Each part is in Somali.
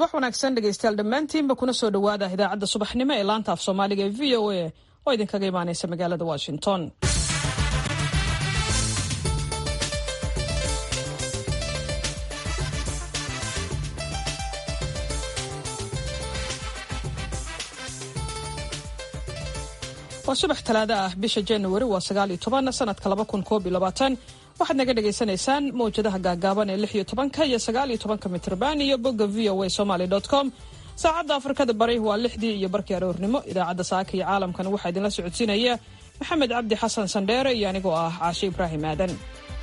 subax wanaagsan dhegeystayaal dhammaantiinba kuna soo dhowaada idaacadda subaxnimo ee laanta af soomaaliga ee v o a oo idinkaga imaaneysa magaalada washington waa subax talaado ah bisha januari waa sagaaliyo toban sanadka laba kun koob iyo labaatan waxaad naga dhagaysanaysaan mawjadaha gaagaaban ee lix iyo tobanka iyo sagaaliyo tobanka mitrban iyo bogga v o a somaly com saacadda afrikada bari waa lixdii iyo barkii aroornimo idaacadda saaka iyo caalamkan waxaa idinla socodsiinaya maxamed cabdi xasan sandheere iyo anigoo ah caashe ibraahim aadan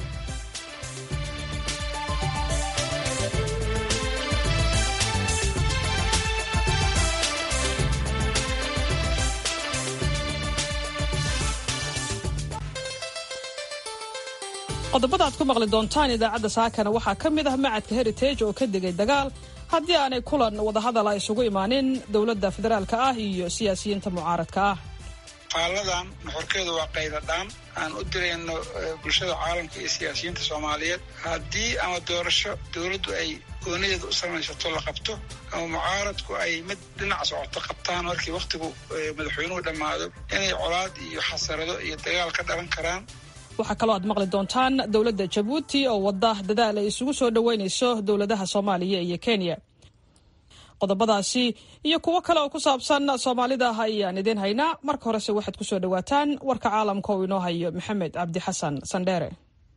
qodobada aad ku maqli doontaan idaacadda saakana waxaa ka mid ah macadka heritage oo ka degay dagaal haddii aanay kulan wadahadala isugu imaanin dowladda federaalka ah iyo siyaasiyiinta mucaaradka ah faalladan nuxurkeedu waa qaydadhaan aan u dirayno bulshada caalamka iyo siyaasiyiinta soomaaliyeed haddii ama doorasho dowladdu ay goonideeda u samaysato la qabto ama mucaaradku ay mid dhinac socoto qabtaan markii wakhtigu madaxweynuhu dhammaado inay colaad iyo xasarado iyo dagaal ka dhalan karaan waxaa kaloo aad maqli doontaan dowladda jabuuti oo wadda dadaal ay isugu soo dhoweynayso dowladaha soomaaliya iyo kenya qodobadaasi iyo kuwo kale oo ku saabsan soomaalida ayaan idiin haynaa marka horese waxaad ku soo dhowaataan warka caalamka oo inoo hayo maxamed cabdi xasan sandheere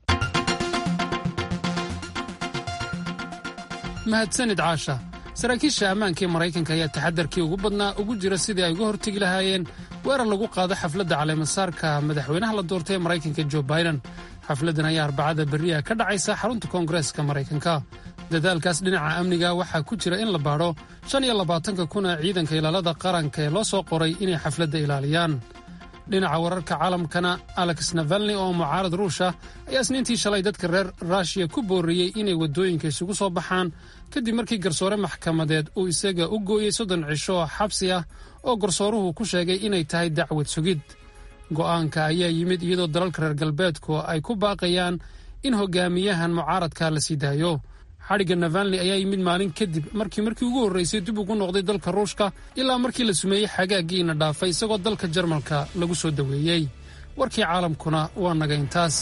mahadsanid caasha saraakiisha ammaanka ee maraykanka ayaa taxadarkii ugu badnaa ugu jira sidii ay uga hortegi lahaayeen weerar lagu qaado xafladda caleemasaarka madaxweynaha la doortay ee maraykanka jo biden xafladdan ayaa arbacada berriha ka dhacaysa xarunta koongareeska maraykanka dadaalkaas dhinaca amniga waxaa ku jira in la baadho shan iyo labaatanka kuna ciidanka ilaalada qaranka ee loo soo qoray inay xafladda ilaaliyaan dhinaca wararka caalamkana alex navalni oo mucaarad ruusha ayaa isniintii shalay dadka reer ruushiya ku booriyey inay waddooyinka isugu soo baxaan kadib markii garsoore maxkamadeed uu isaga u gooyey soddon cisho xabsi ah oo garsooruhu ku sheegay inay tahay dacwad sugid go'aanka ayaa yimid iyadoo dalalka reer galbeedku ay ku baaqayaan in hogaamiyahan mucaaradka la sii daayo xadhigga navalni ayaa yimid maalin kadib markii markii ugu horraysay dib ugu noqday dalka ruushka ilaa markii la sumeeyey xagaaggiina dhaafay isagoo dalka jarmalka lagu soo daweeyey warkii caalamkuna waa naga intaas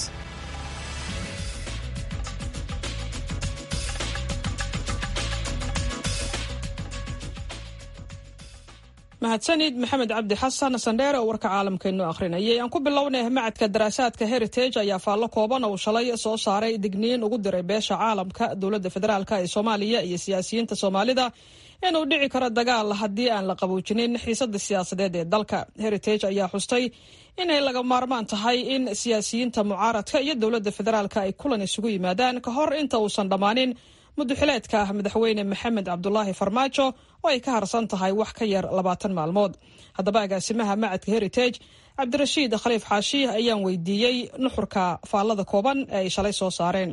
mahadsanid maxamed cabdi xasan sandheere oo warka caalamkeennu akhrinayay aan ku bilownay macadka daraasaadka heritage ayaa faallo kooban uu shalay soo saaray digniin ugu diray beesha caalamka dowladda federaalk ee soomaaliya iyo siyaasiyiinta soomaalida inuu dhici karo dagaal haddii aan la qaboojinin xiisada siyaasadeed ee dalka heritage ayaa xustay inay laga maarmaan tahay in siyaasiyiinta mucaaradka iyo dowladda federaalk ay kulan isugu yimaadaan ka hor inta uusan dhammaanin muduxileedka madaxweyne maxamed cabdulaahi farmaajo oo ay ka harsan tahay wax ka yar labaatan maalmood haddaba agaasimaha macadka heritage cabdirashiid khaliif xaashi ayaan weydiiyey nuxurka faallada kooban ee ay shalay soo saareen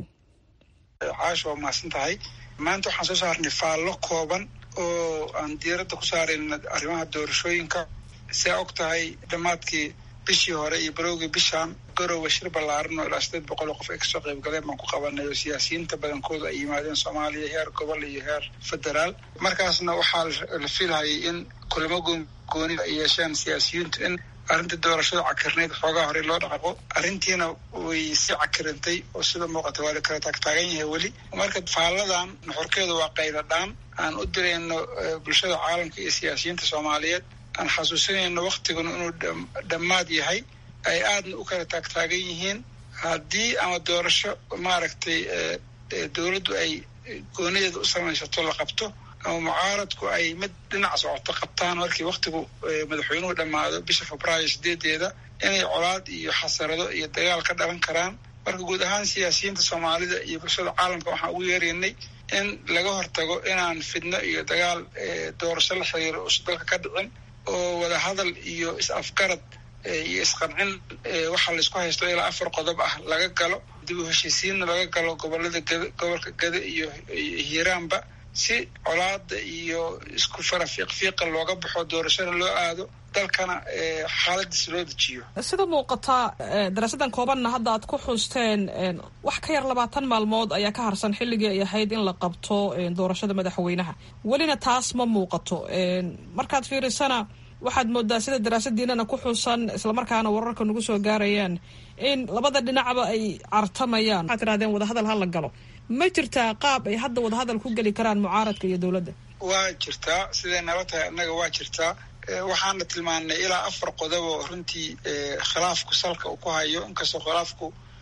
caasha waa mahadsan tahay maanta waxaan soo saarnay faallo kooban oo aan diiradda ku saarayna arrimaha doorashooyinka siaa og tahay dhammaadkii bishii hore iyo barowgii bishaan garowe shir ballaaran oo ilaa sideed boqol oo qof ay kasoo qayb galeen baan ku qabanay oo siyaasiyiinta badankooda ay yimaadeen soomaaliya heer gobol iyo heer federaal markaasna waxaa la filhayay in kulamo gooni ay yeesheen siyaasiyiintu in arrinta doorashada cakirnayd xoogaa hore loo dhaqaqo arrintiina way si cakirantay oo sida muuqata waa la kala taagtaagan yahay weli marka faalladan nuxurkeedu waa qaydadhaan aan u dirayno bulshada caalamka iyo siyaasiyiinta soomaaliyeed aan xasuusinayno waktiguna inuu dhammaad yahay ay aadna u kala taagtaagan yihiin haddii ama doorasho maaragtay dowladdu ay goonideeda u samaysato la qabto ama mucaaradku ay mid dhinac socoto qabtaan markii wakhtigu madaxweynuhu dhammaado bisha febraayo sideedeeda inay colaad iyo xasarado iyo dagaal ka dhalan karaan marka guud ahaan siyaasiyiinta soomaalida iyo bulshada caalamka waxaan ugu yeeraynay in laga hortago inaan fidno iyo dagaal doorasho la xiriiro uusan dalka ka dhicin oo wadahadal iyo is-afgarad iyo isqancin waxaa laysku haysto ilaa afar qodob ah laga galo dib u heshiisiinna laga galo gobolada gada gobolka gada iyo hiiraanba si colaada iyo isku fara fiiqfiiqa looga baxo doorashada loo aado dalkana xaaladiisa loo dejiyo sida muuqataa daraasadan koobanna hadda aad ku xusteen wax ka yar labaatan maalmood ayaa ka harsan xilligii ay ahayd in la qabto doorashada madaxweynaha welina taas ma muuqato markaad fiirisana waxaad moodaa sida daraasadiinana ku xusan islamarkaana wararka nagu soo gaarayaan in labada dhinacba ay cartamayaan waxaad tirahdeen wadahadal ha la galo ma jirtaa qaab ay hadda wadahadal ku geli karaan mucaaradka iyo dowladda waa jirtaa siday nala tahay annaga waa jirtaa waxaana tilmaanay ilaa afar qodobo runtii khilaafku salka uu ku hayo inkastoo khilaafku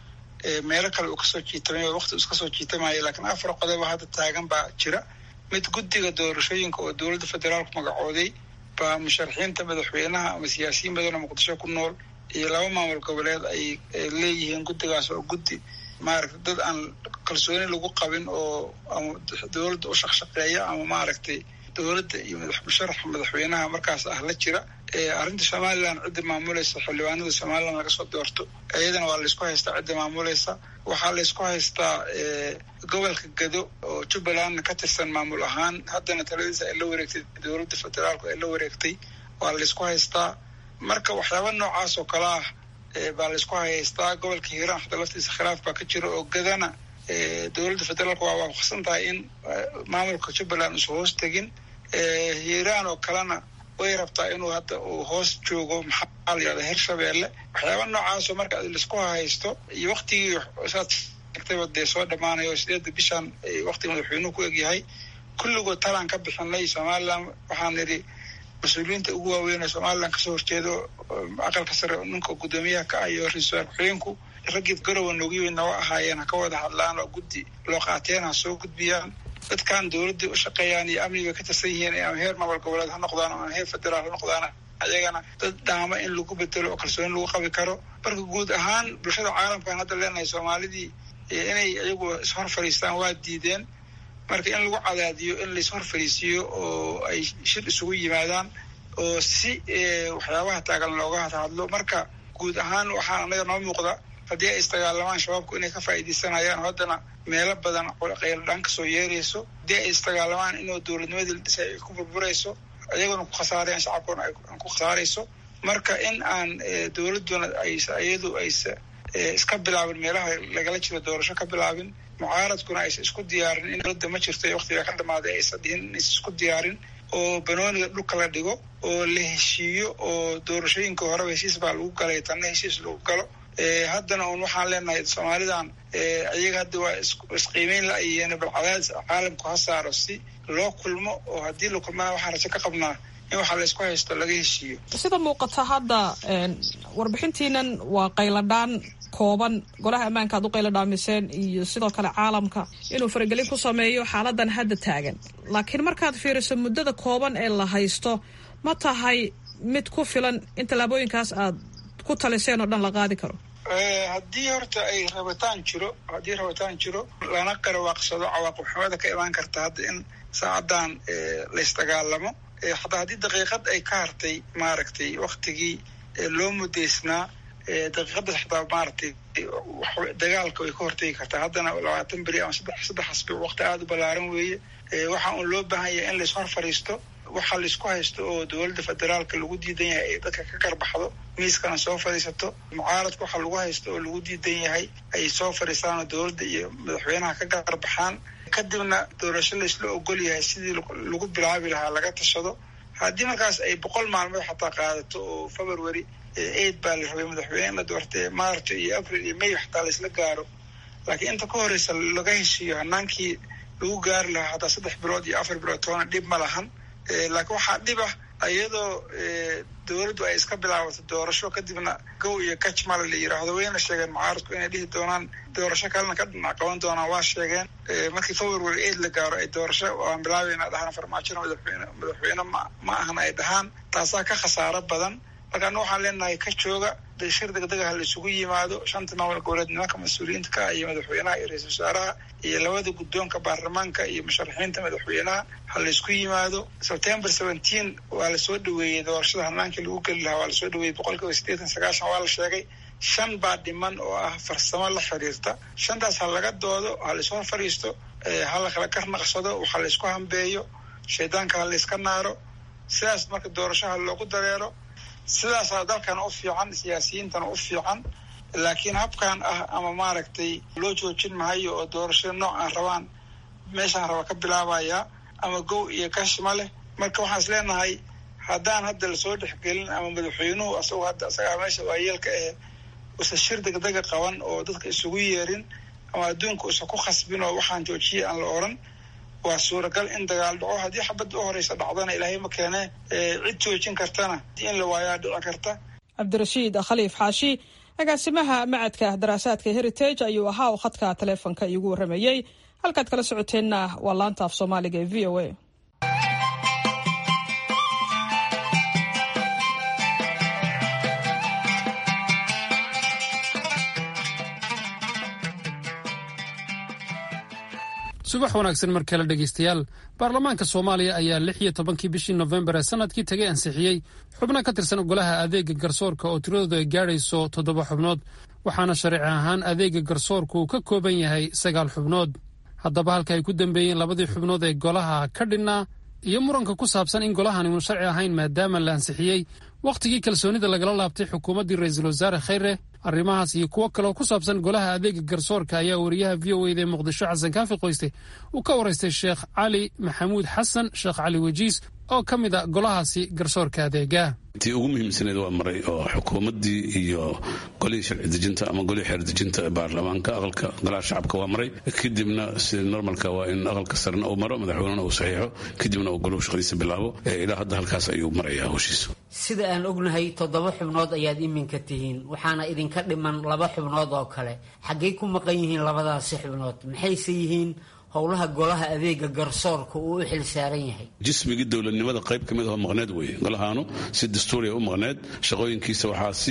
meelo kale uu kasoo jiitamay waqti uu iskasoo jiitamayo laakiin afar qodobo hadda taagan baa jira mid guddiga doorashooyinka oo dowladda federaalku magacooday baa musharaxiinta madaxweynaha ama siyaasiyiin badanoo muqdisho ku nool iyo laba maamul goboleed ay leeyihiin guddigaas oo guddi maaragtay dad aan kalsooni lagu qabin oo ama dowladda u shaqshaqeeya ama maaragtay dowladda iyo musharaxa madaxweynaha markaas ah la jira arrinta somalilan cidda maamulaysa xildhibaanada somalilan laga soo doorto iyadana waa laysku haystaa cidda maamulaysa waxaa laysku haystaa gobolka gado oo jubbalandna ka tirsan maamul ahaan haddana taladiisa ay la wareegtay dowladda federaalku ay la wareegtay waa laysku haystaa marka waxyaaba noocaas oo kale ah baa laysku haystaa gobolka hiiraan xataa laftiisa khilaaf baa ka jira oo gadana dowladda federaalku waa waafaqsan tahay in maamulka jubbaland uusan hoos tegin hiiraan oo kalena way rabtaa inuu hadda uu hoos joogo maxaa la yihahda hirshabeelle waxyaaba noocaasoo marka laisku haysto iyo waktigii saad sheegtayba dee soo dhammaanayo sideedda bishan waktiga madaxweynuhu ku egyahay kulligood talaan ka bixinay somalilan waxaan nidhi mas-uuliyiinta ugu waaweyn ee somalilan kasoo horjeedo aqalka sare ninka guddoomiyaha ka ah iyo ra-iisul wasaar ku-xigeenku raggii garowa noogu yimid naga ahaayeen ha ka wada hadlaan oo guddi loo qaateen ha soo gudbiyaan dadkan dowladda u shaqeeyaan iyo amniga ka tirsan yihiin ama heer maamul goboleed ha noqdaan ama heer federaal ha noqdaan ayagana dad dhaama in lagu bedelo oo kalsooni lagu qabi karo marka guud ahaan bulshada caalamkaan hadda leenahay soomaalidii inay iyagu ishor fadhiistaan waa diideen marka in lagu cadaadiyo in laishor fadhiisiiyo oo ay shir isugu yimaadaan oo si waxyaabaha taagan looga hadhadlo marka guud ahaan waxaa anaga noo muuqda haddii ay isdagaalamaan shabaabku inay ka faa'iidaysanayaan haddana meelo badan qayladhaan kasoo yeerayso haddii ay isdagaalamaan inuu dowladnimadii la dhisay ay ku burburayso iyaguna ku khasaarayaan shacabkuna ay ku khasaarayso marka in aan dowladduna aysa iyadu aysa iska bilaabin meelaha lagala jiro doorasho ka bilaabin mucaaradkuna aysa isku diyaarin in dowladda ma jirto ee waktiga ka dhamaaday aysa dhihin inaysa isku diyaarin oo banooniga dhulka la dhigo oo la heshiiyo oo doorashooyinka horeba heshiis baa lagu galay tanna heshiis lagu galo haddana un waxaan leenahay soomaalidan iyaga hadda waa isqiimeyn la-ayeen bal cadaadis caalamku ha saaro si loo kulmo oo haddii la kulmana waxaan rajo ka qabnaa in waxaa laysku haysto laga heshiiyo sida muuqata hadda warbixintiinan waa qayladhaan kooban golaha ammaanka aad u qayladhaamiseen iyo sidoo kale caalamka inuu faragelin ku sameeyo xaaladan hadda taagan laakiin markaad fiiriso muddada kooban ee la haysto ma tahay mid ku filan in tallaabooyinkaas aad ku taliseen oo dhan la qaadi karo haddii horta ay rabitaan jiro haddii rabitaan jiro lana qarawaaqsado cawaaqib xumada ka imaan karta hadda in saacadan laysdagaalamo hataa haddii daqiiqad ay ka hartay maaragtay waktigii loo mudaysnaa daqiiqadaas xataa maaragtay dagaalka way ka hortegi kartaa haddana labaatan beri ama saddex saddex asbi waqti aada u ballaaran weeye waxaa un loo baahan yahay in laishor fadhiisto waxaa laisku haysto oo dowladda federaalka lagu diidan yahay ay dadka ka garbaxdo miiskana soo fadhiisato mucaaradka waxaa lagu haysto oo lagu diidan yahay ay soo fadhiistaan oo dowladda iyo madaxweynaha ka garbaxaan kadibna doorasho laysla ogol yahay sidii lagu bilaabi lahaa laga tashado haddii markaas ay boqol maalmood xataa qaadato oo february aid baa la rabay madaxweyne la doortay march iyo april iyo may xataa laysla gaaro laakiin inta ka horeysa laga heshiiyo hanaankii lagu gaari lahaa hataa saddex bilood iyo afar bilood toona dhib ma lahan laakiin waxaa dhib ah iyadoo dowladdu ay iska bilaabato doorasho kadibna gow iyo kajmala la yiraahdo wayna sheegeen mucaaradku inay dhihi doonaan doorasho kalena ka dhinac qaban doonaan waa sheegeen markii february aid la gaaro ay doorasho aan bilaabayna dhahaan farmaajona madaxweyne madaxweyne ma ma ahna ay dhahaan taasaa ka khasaaro badan marka ana waxaan leenahay ka jooga shir degdega ha la isugu yimaado shanta maamul goboleed nimanka mas-uuliyiinta ka iyo madaxweynaha iyo ra-iisul wasaaraha iyo labada guddoonka baarlamaanka iyo musharaxiinta madaxweynaha ha la isku yimaado september seventeen waa lasoo dhaweeyey doorashada hanaankii lagu geli lahaa waa lasoo dhaweeyey boqol kiiba siddeetan sagaashan waa la sheegay shan baa dhiman oo ah farsamo la xiriirta shantaas ha laga doodo ha laishor fadhiisto ha la kala karnaqsado waxa la isku hambeeyo shaydaanka ha la iska naaro sidaas marka doorasho ha loogu dareero sidaasaa dalkana u fiican siyaasiyiintana u fiican laakiin habkan ah ama maaragtay loo joojin mahayo oo doorashada noocan rabaan meeshaan raba ka bilaabaya ama gow iyo gash ma leh marka waxaan is leenahay haddaan hadda lasoo dhexgelin ama madaxweynuhu asagoo hadda isagaa meesha waayeelka ahe usa shir degdega qaban oo dadka isugu yeerin ama adduunka usa ku khasbin oo waxaan joojiyay aan la oran waa suuragal in dagaal dhaco haddii xabadda u horeysa dhacdana ilaahay ma keene cid joojin kartana in la waayaa dhici karta cabdirashiid khaliif xaashi agaasimaha macadka daraasaadka heritage ayuu ahaa oo khadka taleefonka iigu warramayey halkaad kala socoteenna waa laanta af soomaaliga ee v o a subax wanaagsan mar kale dhegaystayaal baarlamaanka soomaaliya ayaa lix iyo tobankii bishii nofembar ee sanadkii tagay ansixiyey xubno ka tirsan golaha adeega garsoorka oo tiradoodu ay gaadhayso toddoba xubnood waxaana sharci ahaan adeega garsoorku uu ka kooban yahay sagaal xubnood haddaba halka ay ku dambeeyeen labadii xubnood ee golaha ka dhinnaa iyo muranka ku saabsan in golahani uun sharci ahayn maadaama la ansixiyey wakhtigii kalsoonida lagala laabtay xukuumaddii ra-iisul wasaare khayre arrimahaas iyo kuwo kaleoo ku saabsan golaha adeega garsoorka ayaa wariyaha v o eda ee muqdisho xasan kaafi qoyste uu ka waraystay sheekh cali maxamuud xasan sheekh cali wejiis oo ka mid a golahaasi garsoorka adeega tii ugu muhiimsaneed waa maray oo xukuumaddii iyo golihii sharci dejinta ama golihii xeer dejinta baarlamaanka aqalka golaha shacabka waa maray kadibna sida normalka waa in aqalka sarena uu maro madaxweynena uu saxiixo kadibna uu goluhu shaqadiisa bilaabo ilaa hadda halkaas ayuu marayaa howshiisu sida aan ognahay toddoba xubnood ayaad iminka tihiin waxaana idinka dhiman laba xubnood oo kale xaggay ku maqan yihiin labadaasi xubnood maxayse yihiin howlaha golaha adeega garsoorka uu u xil saaran yahay jismigii dowladnimada qayb ka mid ahoo maqneed weeye golahaanu si dastuuriya u maqneed shaqooyinkiisa waxaa si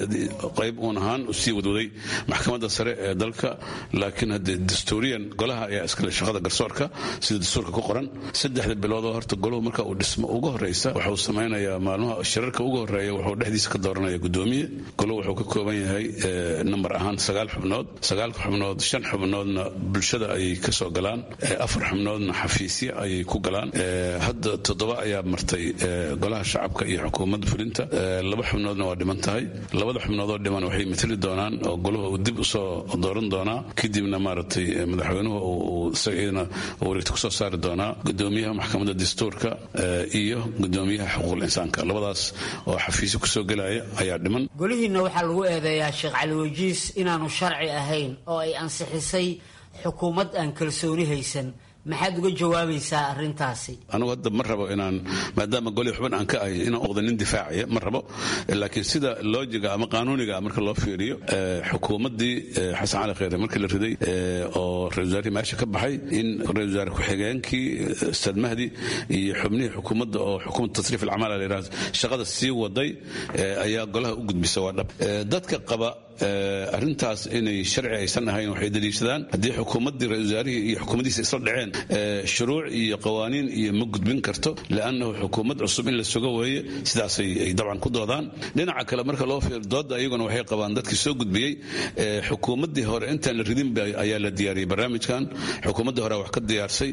qayb uun ahaan sii wadwaday maxkamadda sare ee dalka laakiin haddee dastuuriyan golaha ayaa iskale shaqada garsoorka sida dastuurka ku qoran saddexda biloodoo horta golahu marka uu dhismo ugu horreysa wuxuu samaynayaa maalmaha shirarka ugu horreeya wuxuu dhexdiisa ka dooranaya gudoomiye golahu wuxuu ka kooban yahay nambar ahaan sagaal xubnood sagaalka xubnood shan xubnoodna bulshada ayay kasoo galaan afar xubnoodna xafiisya ayay ku galaan hadda toddoba ayaa martay golaha shacabka iyo xukuumadda fulinta laba xubnoodna waa dhiman tahay labada xubnoodoo dhiman waxay matali doonaan oo goluhu uu dib usoo dooran doonaa kadibna maaragtay madaxweynuhu uu isagana wareegta kusoo saari doonaa gudoomiyaha maxkamadda dastuurka iyo gudoomiyaha xuquuqul insaanka labadaas oo xafiisyo kusoo gelaya ayaa dhiman golihiinna waxaa lagu eedeeyaa sheekh cali wajiis inaanu sharci ahayn oo ay ansixisay xukuumad aan kalsooni haysan maxaad uga jawaabaysaa arintaasi anugu hadda ma rabo inaan maadaama goli xubin aan ka ahay inaan oqda nin difaacaya ma rabo laakiin sida loojiga ama qaanuuniga marka loo fiiriyo xukuumaddii xasan cali kheyre markii la riday oo ra-isul wasaarihii meesha ka baxay in ra-isul wasaare ku-xigeenkii ustaad mahdi iyo xubnihii xukuumadda oo xukuumadda tasriif alcamaal la yidhahdo shaqada sii waday ayaa golaha u gudbisa waa dhab dadka qaba arrintaas inay sharci aysan ahayn waxay daliishadaan haddii xukuumaddii ra-isul wasaarihii iyo xukuumaddiisa isla dhaceen shuruuc iyo qawaaniin iyo ma gudbin karto liannahu xukuumad cusub in la sugo weeye sidaasay ay dabcan ku doodaan dhinaca kale marka loo fiir dooda iyaguna waxay qabaan dadkii soo gudbiyey xukuumaddii hore intaan la ridin ayaa la diyaariyey barnaamijkan xukuumaddii hore wax ka diyaarsay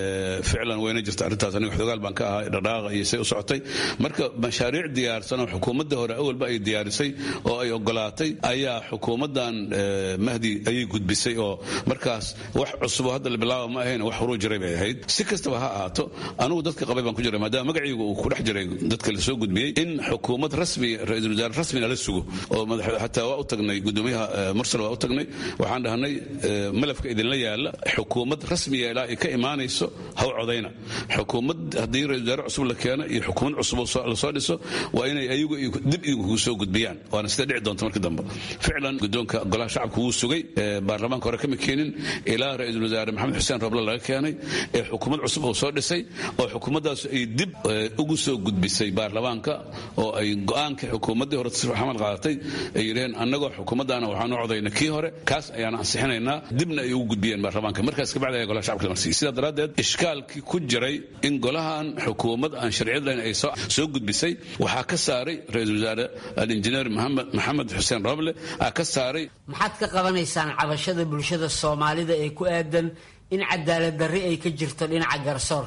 ficlan wayna jirta arrintaas aniga xogaal baan ka ahaa dhaqdhaaqa iyo say u socotay marka mashaariic diyaarsan oo xukuumaddii hore awalba ay diyaarisay oo ay ogolaatay ayaa xukuumaddan mahdi ayay gudbisay oo markaas wax cusubo hadda la bilaaba ma ahayn wax horuu jiray bay ahayd si kastaba ha ahaato anugu dadka qabay baan ku jiray maadaama magacaygu uu ku dhex jiray dadka la soo gudbiyey in xukuumad rasmi ra-iisul wasaare rasmina la sugo oo xataa waa u tagnay gudoomiyaha mursal waa u tagnay waxaan dhahnay malafka idinla yaala xukuumad rasmiya ilaa ay ka imaanayso haw codayna xukuumad haddii ra-isul wasaare cusub la keeno iyo xukuumad cusub lasoo dhiso waa inay ayagu dib igu soo gudbiyaan waana sida dhici doonta markii dambe ficlan gudoonka golaha shacabka wuu sugay baarlamaanka hore kama keenin ilaa ra-iisul wasaare maxamed xuseen roble laga keenay ee xukuumad cusub uu soo dhisay oo xukuumaddaas ay dib ugu soo gudbisay baarlamaanka oo ay go-aanka xukuumaddii hore tasriif xamal qaadatay ay yidhaheen annagoo xukuumaddaana waxaanu codayna kii hore kaas ayaan ansixinaynaa dibna ay ugu gudbiyeen baarlamaanka markaas kabacdi ayaa golaha shacabka la marsiiyey sidaa daraaddeed ishkaalkii ku jiray in golahan xukuumad aan sharciyad lahayn ay soo gudbisay waxaa ka saaray ra-iisul wasaare alinjineer maxamed xuseen roble aa ka saaray maxaad ka qabanaysaan cabashada bulshada soomaalida ee ku aadan in cadaalad darri ay ka jirto dhinaca garsoorka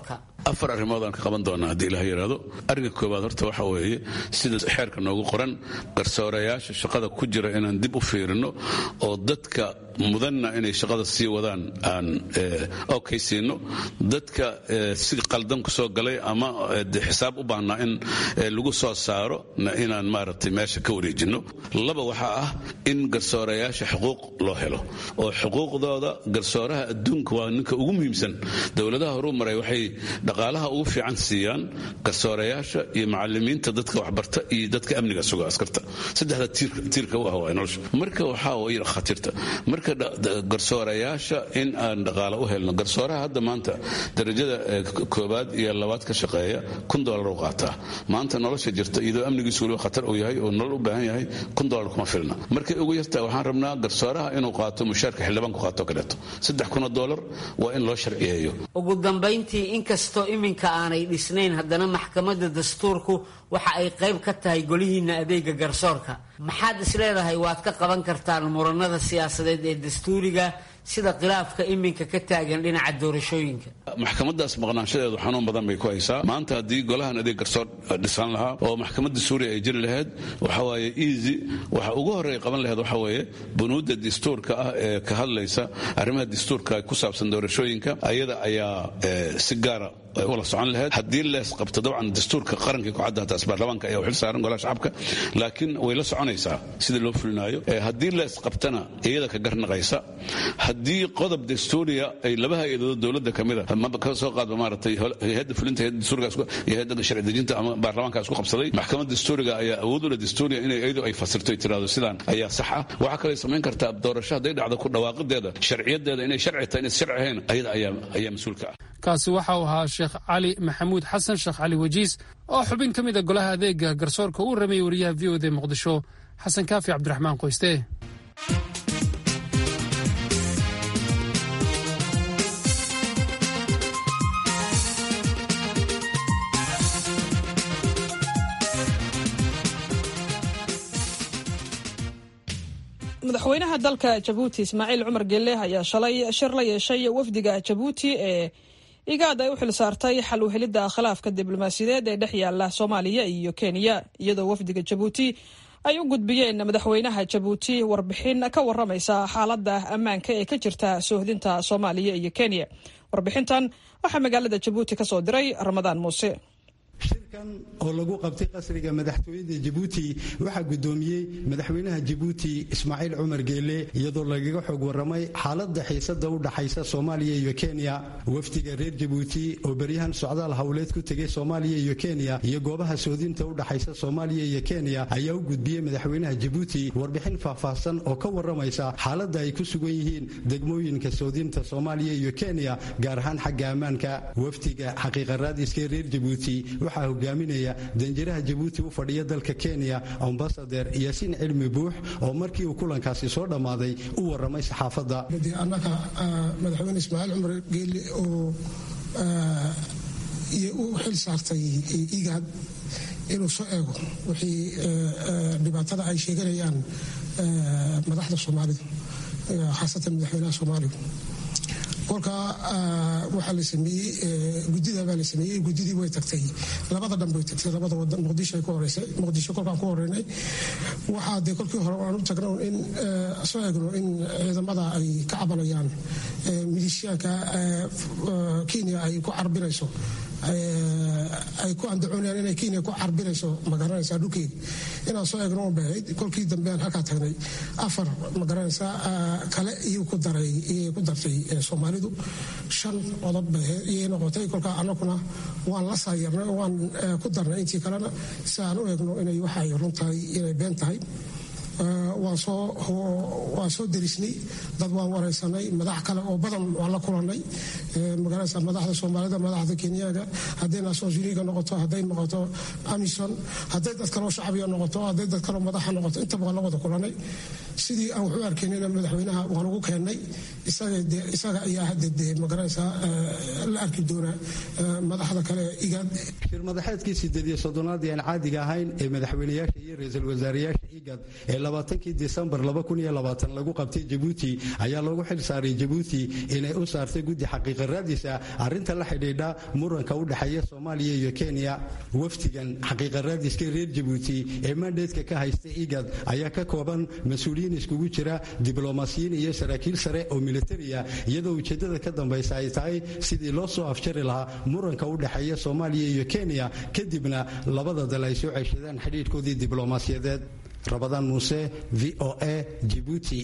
afar arrimood aan ka qaban doonaa haddii ilaha yidhaahdo arrinka koowaad horta waxa weeye sida xeerka noogu qoran garsoorayaasha shaqada ku jira inaan dib u fiirino oo dadka mudanna inay shaqada sii wadaan aan okaysiino dadka si qaldan ku soo galay ama xisaab u baahnaa in lagu soo saaro inaan maaragtay meesha ka wareejino laba waxaa ah in garsoorayaasha xuquuq loo helo oo xuquuqdooda garsooraha adduunka waa ninka ugu muhiimsan dowladaha horuu maray waxay dhaqaalaha ugu fiican siiyaan garsoorayaasha iyo macalimiinta dadka waxbarta iyo dadka amniga suga askarta saddexda tiirka u ah waa nolosha marka waxaa way khatirta marka garsoorayaasha in aan dhaqaale u helno garsooraha hadda maanta darajada koobaad iyo labaad ka shaqeeya kun dolar u qaataa maanta nolosha jirta iyadoo amnigiisu weliba khatar uu yahay oo nolol u baahan yahay kun dolar kuma filna markay ugu yartaa waxaan rabnaa garsooraha inuu qaato mushaarka xildhibaanku qaato kaleeto saddex kun oo dolar waa in loo sharciyeeyo ugu dambayntii inkastoo iminka aanay dhisnayn haddana maxkamadda dastuurku waxa ay qayb ka tahay golihiinna adeega garsoorka maxaad isleedahay waad ka qaban kartaan muranada siyaasadeed ee dastuuriga sida khilaafka iminka ka taagan dhinaca doorashooyinka maxkamadaas maqnaanshadeedu xanuun badan bay ku haysaa maanta haddii golahan adeeg garsoor dhisan lahaa oo maxkamadda suuriya ay jiri lahayd waxa waaye easy waxa ugu horreeya qaban lahayd waxa weeye bunuudda dastuurka ah ee ka hadlaysa arrimaha dastuurka ku saabsan doorashooyinka ayada ayaa si gaara ula socon lahayd haddii lees qabto dabcan dastuurka qarankii kucadda hataas baarlamaanka ayaa u xil saaran golaha shacabka laakiin way la soconaysaa sida loo fulinaayo haddii lees qabtana iyada ka garnaqaysa haddii qodob dastuuriya ay laba hay-adood dowladda ka mida ka soo qaadba maaragtay hay-adda fulinta hay-adda dastuuriga iyo hay-adda sharci dejinta ama baarlamaanka isku qabsaday maxkamadda dastuuriga ayaa awood u leh dastuuriya inay iyadu ay fasirto ay tiraahdo sidaan ayaa sax ah waxaa kaloo samayn kartaa doorasho hadday dhacdo ku dhawaaqideeda sharciyadeeda inay sharci tahay inay sharci ahayn ayada ayaa ayaa mas-uulka ah kaasi waxa uu ahaa sheekh cali maxamuud xasan sheekh cali wajiis oo xubin ka mid a golaha adeega garsoorka uu rameeyey wariyaha v o d muqdisho xasan kaafi cabdiraxmaan qoyste madaxweynaha dalka jabuuti ismaaciil cumar gelle ayaa shalay shir la yeeshay wafdiga jabuuti ee igaad ay u xil saartay xal u helidda khilaafka diblomaasiyadeed ee dhex yaala soomaaliya iyo kenya iyadoo wafdiga jabuuti ay u gudbiyeen madaxweynaha jabuuti warbixin ka waramaysa xaaladda ammaanka ee ka jirta soohdinta soomaaliya iyo kenya warbixintan waxaa magaalada jabuuti ka soo diray ramadaan muuse shirkan oo lagu qabtay qasriga madaxtooyada jabuuti waxaa guddoomiyey madaxweynaha jabuuti ismaaciil cumar geele iyadoo lagaga xog warramay xaaladda xiisada u dhaxaysa soomaaliya iyo kenya wafdiga reer jabuuti oo beryahan socdaal howleed ku tegay soomaaliya iyo kenya iyo goobaha soodinta u dhaxaysa soomaaliya iyo kenya ayaa u gudbiyey madaxweynaha jabuuti warbixin faahfaahsan oo ka warramaysa xaaladda ay ku sugan yihiin degmooyinka soodinta soomaaliya iyo kenya gaar ahaan xagga ammaanka wafdiga xaqiiqa raadiska reer jabuuti waxaa hogaaminaya danjiraha jabuuti u fadhiya dalka kenya ambasader yaasiin cilmi buux oo markii uu kulankaasi soo dhammaaday u warramay saxaafadda annaga madaxweyne ismaaciil cumar geelle oo u xil saartay igaad inuu soo eego wixii dhibaatada ay sheeganayaan madaxda soomaalidu khaasatan madaxweynaha soomaaliya kolka waxaa la sameeyey gudida baa la sameeyey gudidii way tagtay labada dhan bay tagtay labada wadan muqdisho ay ku horeysay muqdisho kolkaan ku horeynay waxaa dee kolkii hore aan u tagno in soo eegno in ciidamada ay ka cabanayaan milishiyaanka kenya ay ku carbinayso ay ku andacoonayaan inay kenya ku carbinayso magaranaysaa dhulkeeda inaan soo eegno un bahayd kolkii dambe aan halkaa tagnay afar magaranaysaa kale iyuu ku daray iyay ku dartay soomaalidu shan qodob bahayd iyay noqotay kolkaa annaguna waan la saayarnay oo waan ku darnay intii kalena si aan u eegno inay waxa ay run tahay inay been tahay waan soo derisnay dad waan waraysanay madax kale oo badan waan la kulanay magaranaysa madaxda soomaalida madaxda kenyaga hadday nations uniga noqoto hadday noqoto amison hadday dad kaloo shacabiga noqoto hadday dad kaloo madaxa noqoto intaba waan la wada kulanay sidii aan wax u arkaynina madaxweynaha waan ugu keennay isaga ayaa hadda dee magaranaysaa la arki doona madaxda kale igaad shir madaxeedkii sideed iyo soddonaad aan caadiga ahayn ee madaxweynayaasha iyo ra-iisul wasaarayaasha igad ee labaatankii disembar lagu qabtay jabuuti ayaa loogu xil saaray jabuuti inay u saartay guddi xaqiiqa raadisa arrinta la xidhiidha muranka u dhexeeya soomaaliya iyo kenya wafdigan xaqiiqa raadiska reer jabuuti ee mandeedka ka haysta igad ayaa ka kooban mas-uuliyiin iskugu jira diblomaasiyiin iyo saraakiil sare oo militariya iyadoo ujeeddada ka dambaysa ay tahay sidii loo soo afjari lahaa muranka u dhexeeya soomaaliya iyo kenya kadibna labada dal ay soo ceshadaan xidhiidhkoodii diblomaasiyadeed rabadaan muuse v o a jibuuti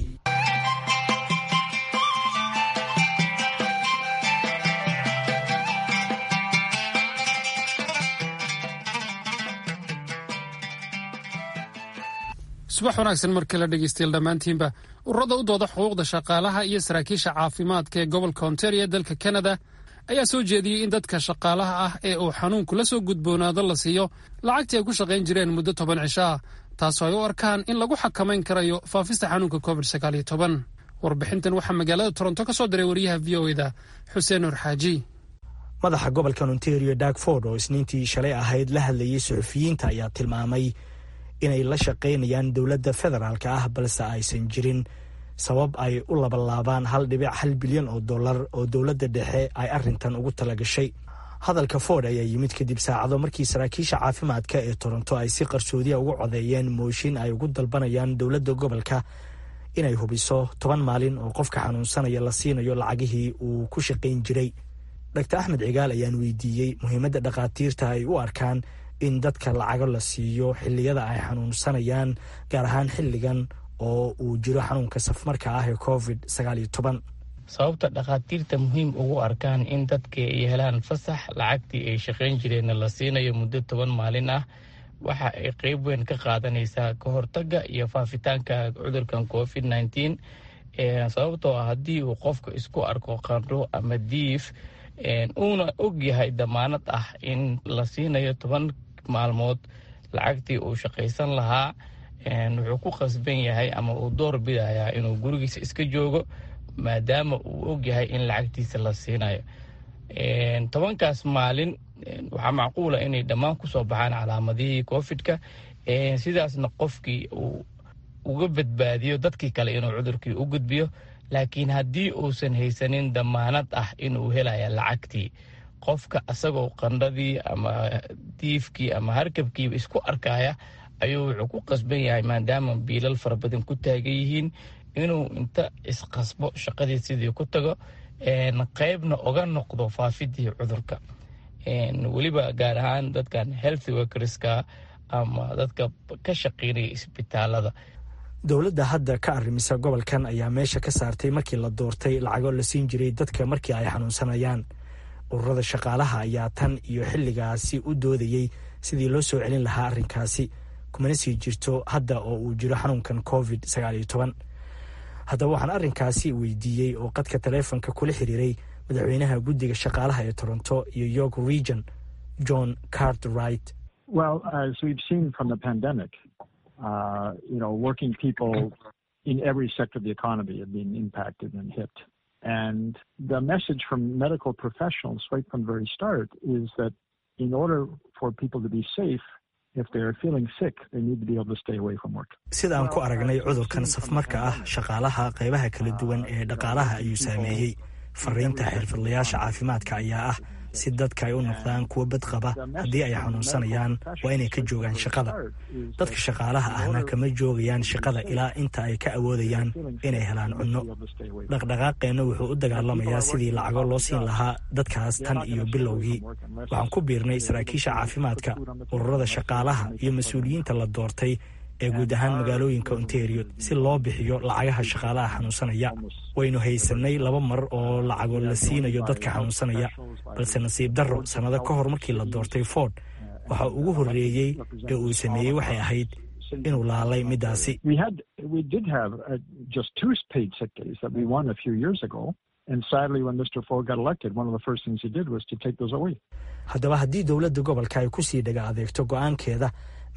subax wanaagsan markii la dhegeystayaal dhammaantiinba ururada u dooda xuquuqda shaqaalaha iyo saraakiisha caafimaadka ee gobolka ontario dalka kanada ayaa soo jeediyey in dadka shaqaalaha ah ee uu xanuunku la soo gudboonaado la siiyo lacagtii ay ku shaqayn jireen muddo toban cisho ah taasoo ay u arkaan in lagu xakamayn karayo faafista xanuunka covid sagaaliyo toban warbixintan waxaa magaalada toronto ka soo diray wariyaha v o eda xuseen nur xaaji madaxa gobolka ontario dagford oo isniintii shalay ahayd la hadlayay suxufiyiinta ayaa tilmaamay inay la shaqaynayaan dowladda federaalka ah balse aysan jirin sabab ay u labalaabaan hal dhibic hal bilyan oo dollar oo dowladda dhexe ay arrintan ugu talagashay hadalka ford ayaa yimid kadib saacado markii saraakiisha caafimaadka ee toronto ay si qarsoodiya ugu codeeyeen mooshin ay ugu dalbanayaan dowladda gobolka inay hubiso toban maalin oo qofka xanuunsanaya la siinayo lacagihii uu ku shaqayn jiray dr axmed cigaal ayaan weydiiyey muhiimadda dhakhaatiirta ay u arkaan in dadka lacago la siiyo xilliyada ay xanuunsanayaan gaar ahaan xilligan oo uu jiro xanuunka safmarka ah ee covid sagaal iyo toban sababta dhakhaatiirta muhiim ugu arkaan in dadka ay helaan fasax lacagtii ay shaqayn jireenna la siinayo muddo toban maalin ah waxa ay qeyb weyn ka qaadanaysaa ka hortaga iyo faafitaanka cudurkan covid nneteen sababtoo ah haddii uu qofka isku arko qandho ama diif uuna og yahay damaanad ah in la siinayo toban maalmood lacagtii uu shaqaysan lahaa wuxuu ku qasban yahay ama uu door bidayaa inuu gurigiisa iska joogo maadaama uu og yahay in lacagtiisa la siinayo tobankaas maalin waxaa macquula inay dhammaan kusoo baxaan calaamadihii covid-ka sidaasna qofkii uu uga badbaadiyo dadkii kale inuu cudurkii u gudbiyo laakiin haddii uusan haysanin damaanad ah inuu helaya lacagtii qofka asagoo qandhadii ama diifkii ama harkabkiiba isku arkaya ayuu wuxuu ku qasban yahay maadaama biilal fara badan ku taagan yihiin inuu inta isqasbo shaqadii sidii ku tago qeybna oga noqdo faafidii cudurka weliba gaar ahaan dadkan healthy workerska ama dadka ka shaqeynaya isbitaalada dowladda hadda ka arrimisa gobolkan ayaa meesha ka saartay markii la doortay lacago la siin jiray dadka markii ay xanuunsanayaan ururada shaqaalaha ayaa tan iyo xilligaasi u doodayey sidii loo soo celin lahaa arrinkaasi kumana sii jirto hadda oo uu jiro xanuunkan covid sagaal iyo toban haddaba waxaan arrinkaasi weydiiyey oo qadka taleefonka kula xiriiray madaxweynaha guddiga shaqaalaha ee toronto iyo york region john cartwright Well, as we've seen from the pandemic, uh, you know, working people in every sector of the economy have been impacted and hit. And the message from medical professionals right from the very start is that in order for people to be safe, if they're feeling sick, they need to be able to stay away from work. sida aan ku aragnay cudurkan safmarka ah shaqaalaha qaybaha kala duwan ee dhaqaalaha ayuu saameeyey fariinta xirfadlayaasha caafimaadka ayaa ah si dadka ay u noqdaan kuwo badqaba haddii ay xanuunsanayaan waa inay ka joogaan shaqada dadka shaqaalaha ahna kama joogayaan shaqada ilaa inta ay ka awoodayaan inay helaan cunno dhaqdhaqaaqeenna wuxuu u dagaalamayaa sidii lacago loo siin lahaa dadkaas tan iyo bilowgii waxaan ku biirnay saraakiisha caafimaadka ururada shaqaalaha iyo mas-uuliyiinta la doortay ee guud ahaan magaalooyinka ontario si loo bixiyo lacagaha shaqaalaha xanuunsanaya waynu haysanay laba mar oo lacago la siinayo dadka xanuunsanaya balse nasiib darro sannado ka hor markii la doortay ford waxa ugu horreeyey ee uu sameeyey waxay ahayd inuu laalay midaasi We had, we did have uh, just two paid sick days that we won a few years ago. And sadly, when Mr. Ford got elected, one of the first things he did was to take those away. haddaba haddii dowladda gobolka ay ku sii dhaga adeegto go'aankeeda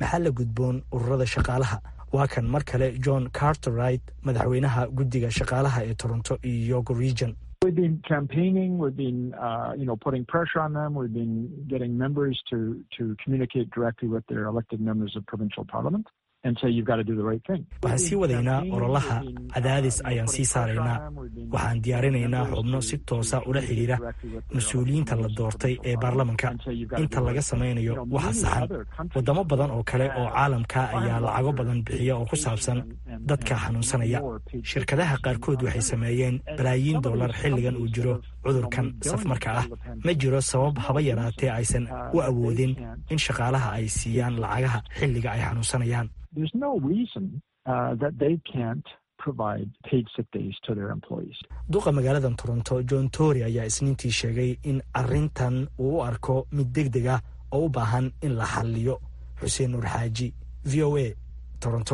maxaa la gudboon ururada shaqaalaha waa kan mar kale john carterright madaxweynaha guddiga shaqaalaha ee toronto iyo yogo region We've been campaigning. We've been, uh, you know, putting pressure on them. We've been getting members to to communicate directly with their elected members of provincial parliament and say you've got to do the right thing. waxaan sii wadaynaa ololaha cadaadis ayaan sii saaraynaa waxaan diyaarinaynaa xubno si toosa ula xidhiira mas-uuliyiinta la doortay ee baarlamanka inta laga samaynayo waxa saxan waddamo badan oo kale oo caalamka ayaa lacago badan bixiya oo ku saabsan dadka xanuunsanaya shirkadaha qaarkood waxay sameeyeen balaayiin dollar xilligan uu jiro cudurkan safmarka ah ma jiro sabab haba yaraatee aysan u awoodin in shaqaalaha ay siiyaan lacagaha xilliga ay xanuunsanayaan There's no reason uh, that they can't provide paid sick days to their employees. duqa magaaladan toronto john tory ayaa isniintii sheegay in arrintan uu u arko mid deg deg ah oo u baahan in la xalliyo xuseen nuur xaaji v o a toronto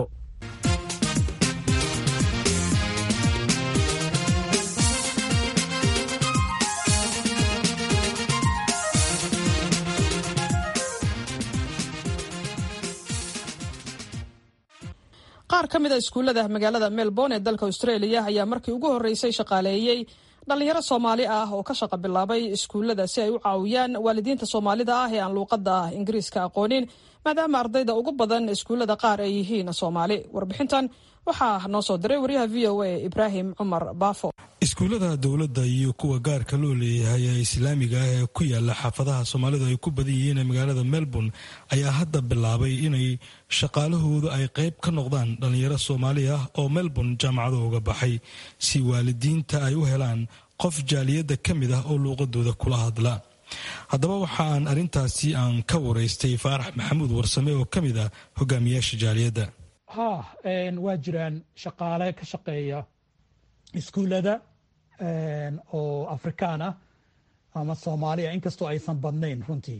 qaar ka mid a iskuullada magaalada melbourne ee dalka australia ayaa markii ugu horreysay shaqaaleeyey dhallinyaro soomaali ah oo ka shaqa bilaabay iskuullada si ay u caawiyaan waalidiinta soomaalida ah ee aan luuqadda ingiriiska aqoonin maadaama ardayda ugu badan iskuullada qaar ay yihiin soomaali warbixintan waxaa noo soo diray waryaha v o a ibraahim cumar baafo iskuullada dowladda iyo kuwa gaarka loo leeyahay ee islaamiga ah ee ku yaala xaafadaha soomaalidu ay ku badan yihiin ee magaalada melbourne ayaa hadda bilaabay inay shaqaalahoodu ay qayb ka noqdaan dhallinyaro soomaali ah oo melbourne jaamacada uga baxay si waalidiinta ay u helaan qof jaaliyadda ka mid ah oo luuqadooda kula hadla haddaba waxa aan arrintaasi aan ka waraystay faarax maxamuud warsame oo ka mid ah hogaamiyaasha jaaliyadda ha waa jiraan shaqaale ka shaqeeya iskuullada oo afrikaan ah ama soomaaliya inkastoo aysan badnayn runtii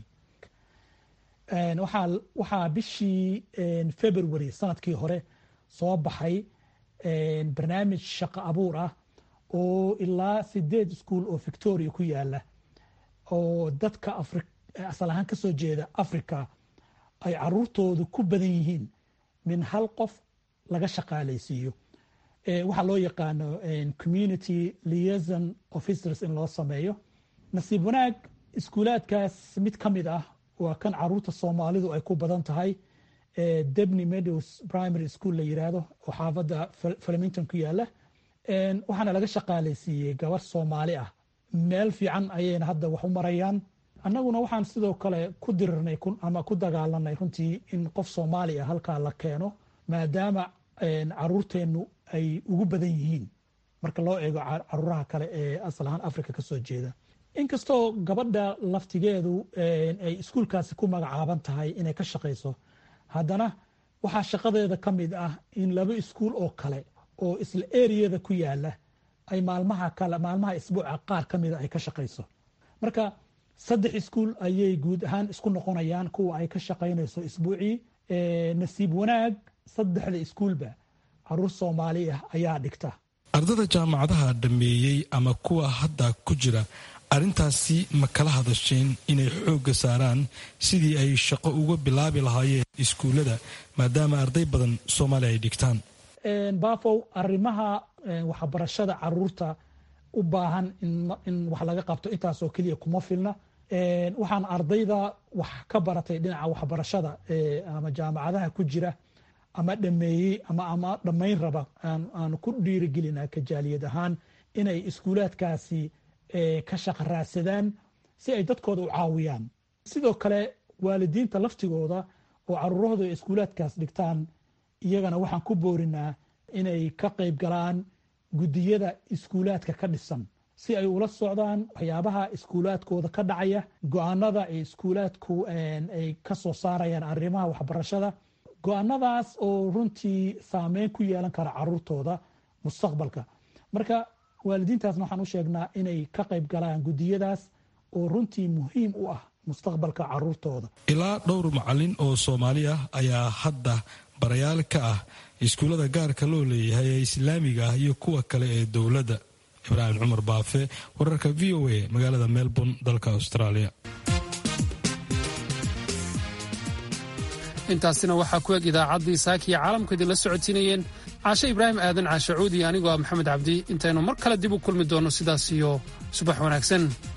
waxaa bishii february sanadkii hore soo baxay barnaamij shaqo abuur ah oo ilaa sideed iskuol oo victoria ku yaala oo dadka asal ahaan kasoo jeeda africa ay caruurtoodu ku badan yihiin min hal qof laga shaqaalaysiiyo waxaa loo yaqaano community liaison officers in loo sameeyo nasiib wanaag iskuulaadkaas mid ka mid ah waa kan caruurta soomaalidu ay ku badan tahay debny meadows primary school la yiraahdo oo xaafadda flemington ku yaala waxaana laga shaqaalaysiiyey gabar soomaali ah meel fiican ayayna hadda wax u marayaan annaguna waxaan sidoo kale ku dirirnay ama ku dagaalanay runtii in qof soomaali ah halkaa la keeno maadaama caruurteennu ay ugu badan yihiin marka loo eego caruuraha kale ee asal ahaan africa ka soo jeeda inkastoo gabadha laftigeedu ay iskuulkaasi ku magacaaban tahay inay ka shaqayso haddana waxaa shaqadeeda ka mid ah in laba iskuul oo kale oo isla eriyada ku yaala ay maalmaha kale maalmaha isbuuca qaar ka mida ay ka shaqayso marka saddex iskuul ayay guud ahaan isku noqonayaan kuwa ay ka shaqaynayso isbuucii nasiib wanaag saddexda iskuulba caruur soomaali ah ayaa dhigta ardada jaamacadaha dhammeeyey ama kuwa hadda ku jira arrintaasi ma kala hadasheen inay xoogga saaraan sidii ay shaqo uga bilaabi lahaayeen iskuullada maadaama arday badan soomaaliya ay dhigtaan baafow arrimaha waxbarashada caruurta u baahan in wax laga qabto intaasoo keliya kuma filna waxaan ardayda wax ka baratay dhinaca waxbarashada ama jaamacadaha ku jira ama dhameeyey ama ama dhammayn raba aanu ku dhiirigelina kajaaliyad ahaan inay iskuulaadkaasi ka shaqa raadsadaan si ay dadkooda u caawiyaan sidoo kale waalidiinta laftigooda oo caruurahooda iskuulaadkaas dhigtaan iyagana waxaan ku boorinaa inay ka qayb galaan guddiyada iskuulaadka ka dhisan si ay ula socdaan waxyaabaha iskuulaadkooda ka dhacaya go-aanada ay iskuulaadku ay ka soo saarayaan arrimaha waxbarashada go-aanadaas oo runtii saameyn ku yeelan kara caruurtooda mustaqbalka marka waalidiintaasna waxaan u sheegnaa inay ka qayb galaan guddiyadaas oo runtii muhiim u ah mustaqbalka caruurtooda ilaa dhowr macalin oo soomaali ah ayaa hadda barayaal ka ah iskuullada gaarka loo leeyahay ee islaamiga ah iyo kuwa kale ee dowladda ibraahim cumar baafe wararka v o a magaalada melbourne dalka australia intaasina waxaa ku eg idaacaddii saaka iyo caalamku idinla socodsiinayeen caashe ibraahim aadan caashe cuudi anigoo ah maxamed cabdi intaynu mar kale dib u kulmi doonno sidaas iyo subax wanaagsan